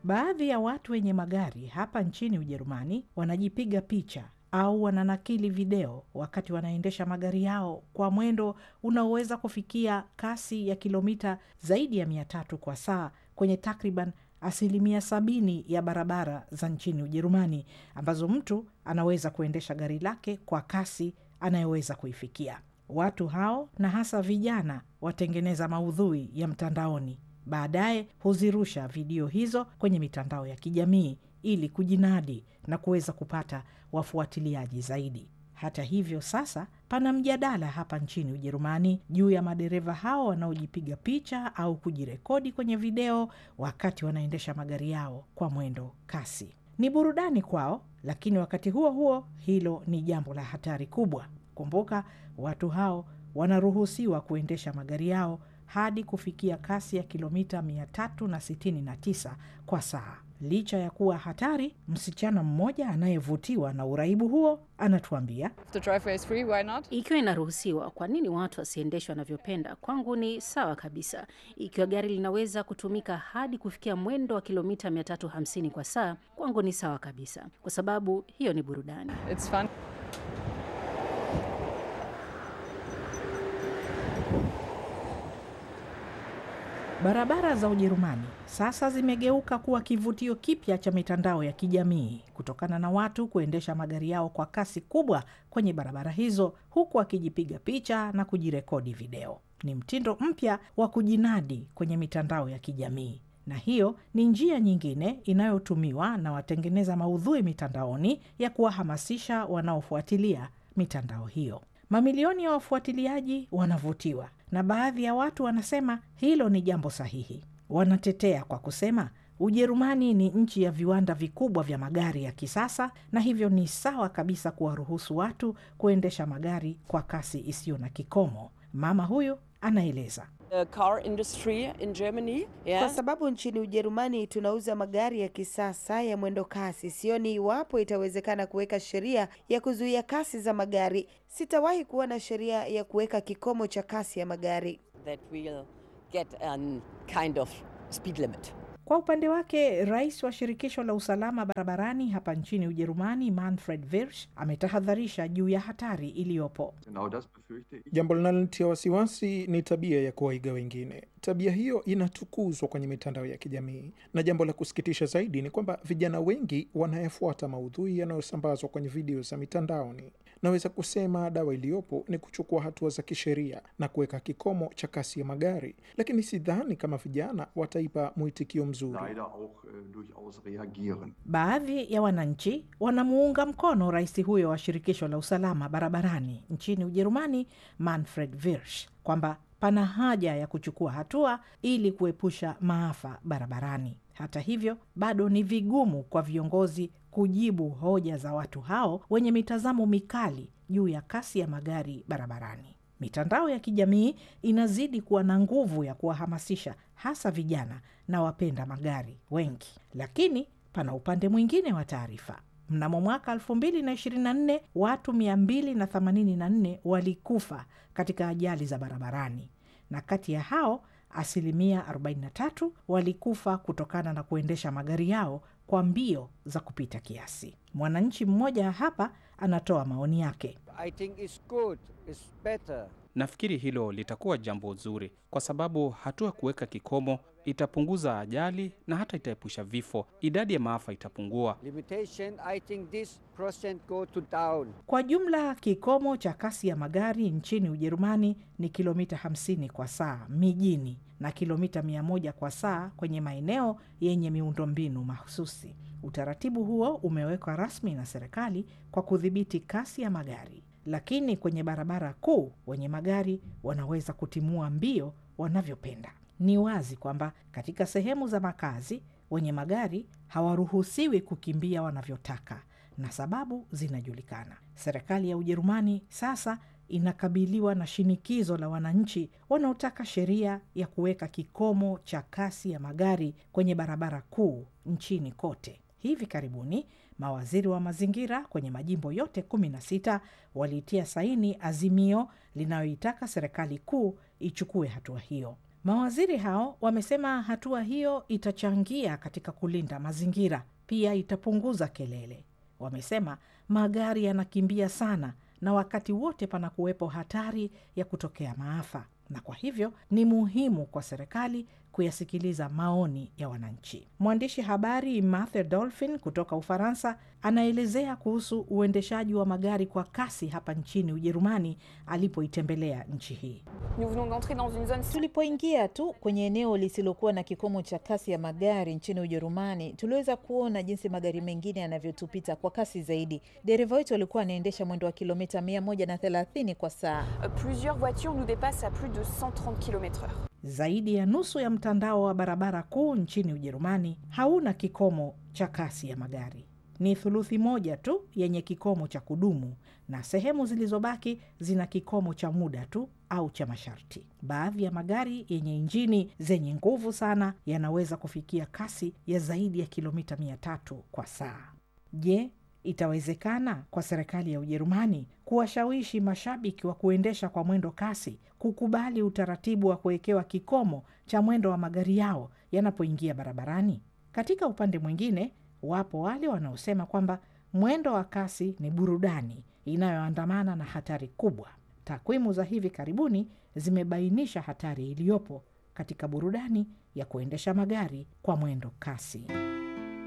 Baadhi ya watu wenye magari hapa nchini Ujerumani wanajipiga picha au wananakili video wakati wanaendesha magari yao kwa mwendo unaoweza kufikia kasi ya kilomita zaidi ya mia tatu kwa saa kwenye takriban asilimia sabini ya barabara za nchini Ujerumani ambazo mtu anaweza kuendesha gari lake kwa kasi anayoweza kuifikia. Watu hao na hasa vijana watengeneza maudhui ya mtandaoni, baadaye huzirusha video hizo kwenye mitandao ya kijamii ili kujinadi na kuweza kupata wafuatiliaji zaidi. Hata hivyo, sasa pana mjadala hapa nchini Ujerumani juu ya madereva hao wanaojipiga picha au kujirekodi kwenye video wakati wanaendesha magari yao kwa mwendo kasi. Ni burudani kwao, lakini wakati huo huo hilo ni jambo la hatari kubwa. Kumbuka, watu hao wanaruhusiwa kuendesha magari yao hadi kufikia kasi ya kilomita 369 kwa saa. Licha ya kuwa hatari, msichana mmoja anayevutiwa na uraibu huo anatuambia, The driveway is free, why not? Ikiwa inaruhusiwa, kwa nini watu wasiendeshwe wanavyopenda? Kwangu ni sawa kabisa. Ikiwa gari linaweza kutumika hadi kufikia mwendo wa kilomita 350 kwa saa, kwangu ni sawa kabisa, kwa sababu hiyo ni burudani. It's fun. barabara za Ujerumani sasa zimegeuka kuwa kivutio kipya cha mitandao ya kijamii kutokana na watu kuendesha magari yao kwa kasi kubwa kwenye barabara hizo huku akijipiga picha na kujirekodi video. Ni mtindo mpya wa kujinadi kwenye mitandao ya kijamii na hiyo ni njia nyingine inayotumiwa na watengeneza maudhui mitandaoni ya kuwahamasisha wanaofuatilia mitandao hiyo. Mamilioni ya wafuatiliaji wanavutiwa na baadhi ya watu wanasema hilo ni jambo sahihi. Wanatetea kwa kusema Ujerumani ni nchi ya viwanda vikubwa vya magari ya kisasa na hivyo ni sawa kabisa kuwaruhusu watu kuendesha magari kwa kasi isiyo na kikomo. Mama huyu anaeleza. The car industry in Germany, yeah. Kwa sababu nchini Ujerumani tunauza magari ya kisasa ya mwendo kasi, sioni iwapo itawezekana kuweka sheria ya kuzuia kasi za magari. Sitawahi kuona sheria ya kuweka kikomo cha kasi ya magari. that we'll get a kind of speed limit. Kwa upande wake, rais wa shirikisho la usalama barabarani hapa nchini Ujerumani, Manfred Wirsch, ametahadharisha juu ya hatari iliyopo. Genau das befürchte ich. Jambo linalonitia wasiwasi ni tabia ya kuwaiga wengine. Tabia hiyo inatukuzwa kwenye mitandao ya kijamii, na jambo la kusikitisha zaidi ni kwamba vijana wengi wanayefuata maudhui yanayosambazwa kwenye video za mitandaoni. Naweza kusema dawa iliyopo ni kuchukua hatua za kisheria na kuweka kikomo cha kasi ya magari, lakini sidhani kama vijana wataipa mwitikio mzuri. Leider auch äh, durchaus reagieren. Baadhi ya wananchi wanamuunga mkono rais huyo wa shirikisho la usalama barabarani nchini Ujerumani, Manfred Wirsch, kwamba pana haja ya kuchukua hatua ili kuepusha maafa barabarani. Hata hivyo, bado ni vigumu kwa viongozi kujibu hoja za watu hao wenye mitazamo mikali juu ya kasi ya magari barabarani. Mitandao ya kijamii inazidi kuwa na nguvu ya kuwahamasisha hasa vijana na wapenda magari wengi, lakini pana upande mwingine wa taarifa. Mnamo mwaka 2024 watu 284 walikufa katika ajali za barabarani, na kati ya hao asilimia 43 walikufa kutokana na kuendesha magari yao kwa mbio za kupita kiasi. Mwananchi mmoja hapa anatoa maoni yake. I think it's good, it's better. Nafikiri hilo litakuwa jambo zuri, kwa sababu hatua kuweka kikomo itapunguza ajali na hata itaepusha vifo. Idadi ya maafa itapungua. Limitation, I think this percent go to down. Kwa jumla kikomo cha kasi ya magari nchini Ujerumani ni kilomita 50 kwa saa mijini na kilomita 100 kwa saa kwenye maeneo yenye miundombinu mahususi. Utaratibu huo umewekwa rasmi na serikali kwa kudhibiti kasi ya magari, lakini kwenye barabara kuu wenye magari wanaweza kutimua mbio wanavyopenda. Ni wazi kwamba katika sehemu za makazi wenye magari hawaruhusiwi kukimbia wanavyotaka na sababu zinajulikana. Serikali ya Ujerumani sasa inakabiliwa na shinikizo la wananchi wanaotaka sheria ya kuweka kikomo cha kasi ya magari kwenye barabara kuu nchini kote. Hivi karibuni mawaziri wa mazingira kwenye majimbo yote 16 waliitia saini azimio linayoitaka serikali kuu ichukue hatua hiyo. Mawaziri hao wamesema hatua hiyo itachangia katika kulinda mazingira, pia itapunguza kelele. Wamesema magari yanakimbia sana na wakati wote pana kuwepo hatari ya kutokea maafa, na kwa hivyo ni muhimu kwa serikali kuyasikiliza maoni ya wananchi. Mwandishi habari Mathe Dolphin kutoka Ufaransa anaelezea kuhusu uendeshaji wa magari kwa kasi hapa nchini Ujerumani alipoitembelea nchi hii. Tulipoingia tu kwenye eneo lisilokuwa na kikomo cha kasi ya magari nchini Ujerumani, tuliweza kuona jinsi magari mengine yanavyotupita kwa kasi zaidi. Dereva wetu alikuwa anaendesha mwendo wa kilomita 130 kwa saa. Plusieurs voitures nous dépassent à plus de 130 km/h. Zaidi ya nusu ya mtandao wa barabara kuu nchini Ujerumani hauna kikomo cha kasi ya magari. Ni thuluthi moja tu yenye kikomo cha kudumu na sehemu zilizobaki zina kikomo cha muda tu au cha masharti. Baadhi ya magari yenye injini zenye nguvu sana yanaweza kufikia kasi ya zaidi ya kilomita mia tatu kwa saa. Je, itawezekana kwa serikali ya Ujerumani kuwashawishi mashabiki wa kuendesha kwa mwendo kasi kukubali utaratibu wa kuwekewa kikomo cha mwendo wa magari yao yanapoingia barabarani? Katika upande mwingine, wapo wale wanaosema kwamba mwendo wa kasi ni burudani inayoandamana na hatari kubwa. Takwimu za hivi karibuni zimebainisha hatari iliyopo katika burudani ya kuendesha magari kwa mwendo kasi.